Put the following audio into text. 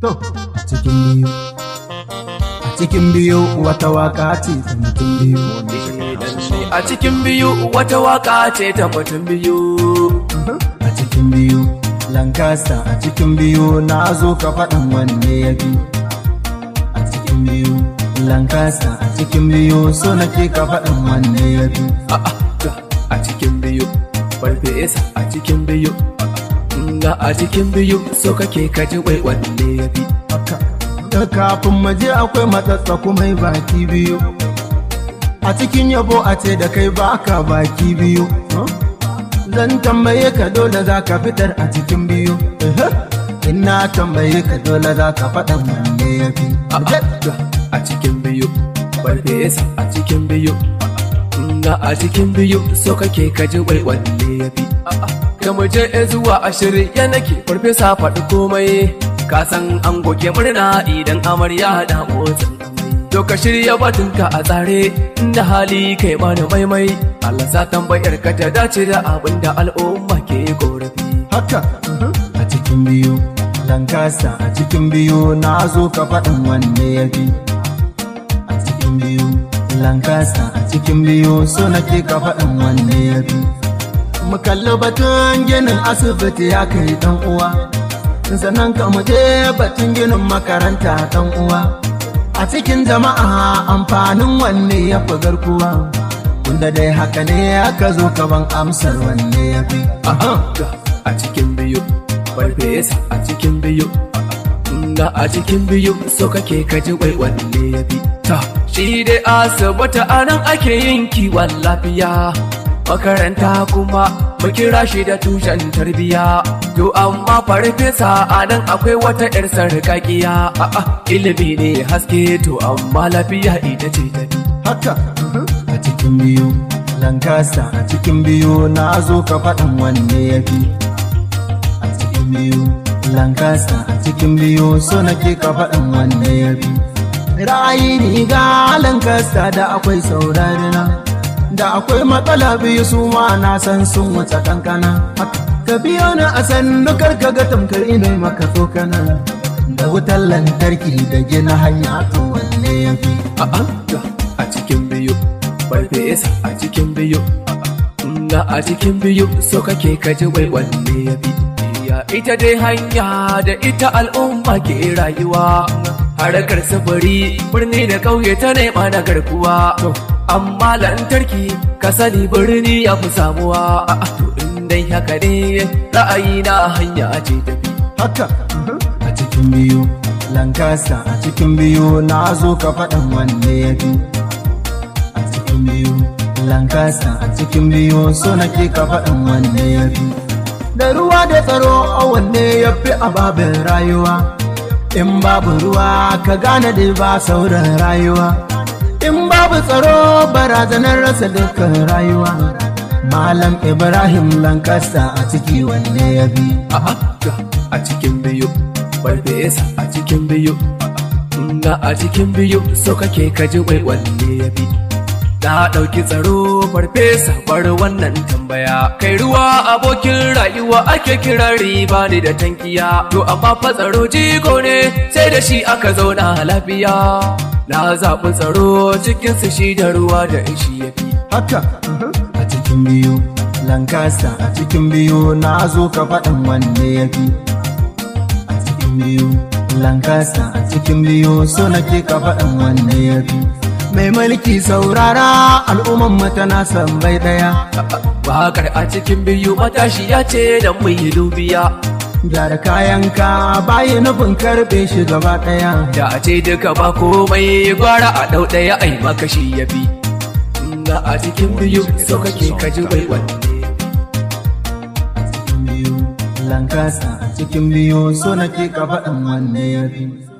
To, a cikin biyu, a cikin biyu wata waka ce ta mutum biyu. A cikin biyu wata waka ce ta mutum biyu. A cikin biyu, Lancaster a cikin biyu na zo ka faɗin wanne ya fi. A cikin biyu, Lancaster a cikin biyu so nake ka faɗin wanne ya fi. A cikin biyu, farfesa a cikin biyu. Nga a cikin biyu so kake kaji wai wanne ya fi. Da kafin maje akwai matsatsa kuma baki biyu. A cikin yabo a ce da kai baka baki biyu. Zan tambaye ka dole za ka fitar a cikin biyu. Ina tambaye ka dole za ka faɗa wanne ya fi. A cikin biyu, farfesa a cikin biyu. Nga a cikin biyu so kake kaji wai wanne ya fi. Ka mu je zuwa ashirin ya nake farfesa faɗi komai. Ka san an goge murna idan amarya da motsin To ka shirya batunka a tsare inda hali kai mana maimai. Allah sa tambayar ka ta dace da abin da al'umma ke korafi. Haka a cikin biyu, Lancaster a cikin biyu na zo ka faɗin wanne ya fi. A cikin biyu, Lancaster a cikin biyu so nake ka faɗin wanne ya fi. Mu kalli batun ginin asibiti ya kai ɗan uwa. Sannan ka mu je batun ginin makaranta ɗan uwa. A cikin jama'a amfanin wanne ya fi garkuwa. Tunda dai haka ne aka zo ka ban amsar wanne ya fi. A cikin biyu, farfesa a cikin biyu. Nga a cikin biyu so kake kaji wai wanne ya fi. Ta, shi dai asibiti a nan ake yin kiwon lafiya. Makaranta kuma mu kira shi da tushen tarbiya. To amma farfesa a nan akwai wata 'yar sarƙaƙiya. A'a, ilimi ne haske to amma lafiya ita ce tafi. Haka a cikin biyu, Lancaster a cikin biyu na zo ka faɗin wanne ya fi. A cikin biyu, Lancaster a cikin biyu so nake ka faɗin wanne ya fi. Ra'ayi ni ga Lancaster da akwai saurari na. Da akwai matsala biyu su ma na san sun wuce kankana. Ka biyo ni a sannu kar ka ga tamkar ina maka tsokana. Da wutar lantarki da gina hanya to wanne ya fi. A'a, a cikin biyu, farfesa a cikin biyu. Nga a cikin biyu so kake kaji wai wanne ya fi. Ya ita dai hanya da ita al'umma ke rayuwa. Harkar sufuri birni da ƙauye ta nema na garkuwa. Amma lantarki ka sani birni ya fi samuwa. A'a, to in dai haka ne ra'ayi na hanya ce tafi. Haka a cikin biyu, Lancaster a cikin biyu na zo ka faɗin wanne ya fi. A cikin biyu, Lancaster a cikin biyu so nake ka faɗin wanne ya fi. Da ruwa da tsaro a wanne ya fi a babin rayuwa. In babu ruwa ka gane da ba sauran rayuwa. In babu tsaro barazanar rasa dukkan rayuwa. Malam Ibrahim Lancaster a ciki wanne ya fi. A'a, a cikin biyu, farfesa a cikin biyu. Nga a cikin biyu so kake kaji wai wanne ya fi. Na ɗauki tsaro farfesa bar wannan tambaya. Kai ruwa abokin rayuwa ake kira riba ne da tankiya. To amma fa tsaro jigo ne sai da shi aka zauna lafiya. Na zaɓi tsaro cikin su shi da ruwa da shi ya fi. Haka a cikin biyu, Lancaster a cikin biyu na zo ka faɗin wanne ya fi. A cikin biyu, Lancaster a cikin biyu so nake ka faɗin wanne ya fi. Mai mulki saurara al'umman mata na san bai ɗaya. Bakar a cikin biyu matashi ya ce da mu yi dubiya. Gyara kayanka bayi nufin karɓe shi gaba ɗaya. Da a ce duka ba komai gwara a ɗau ɗaya ai makashi ya bi. Nga a cikin biyu so kake kaji wai wanne. A cikin biyu, Lancaster a cikin biyu so nake ka faɗin wanne ya fi.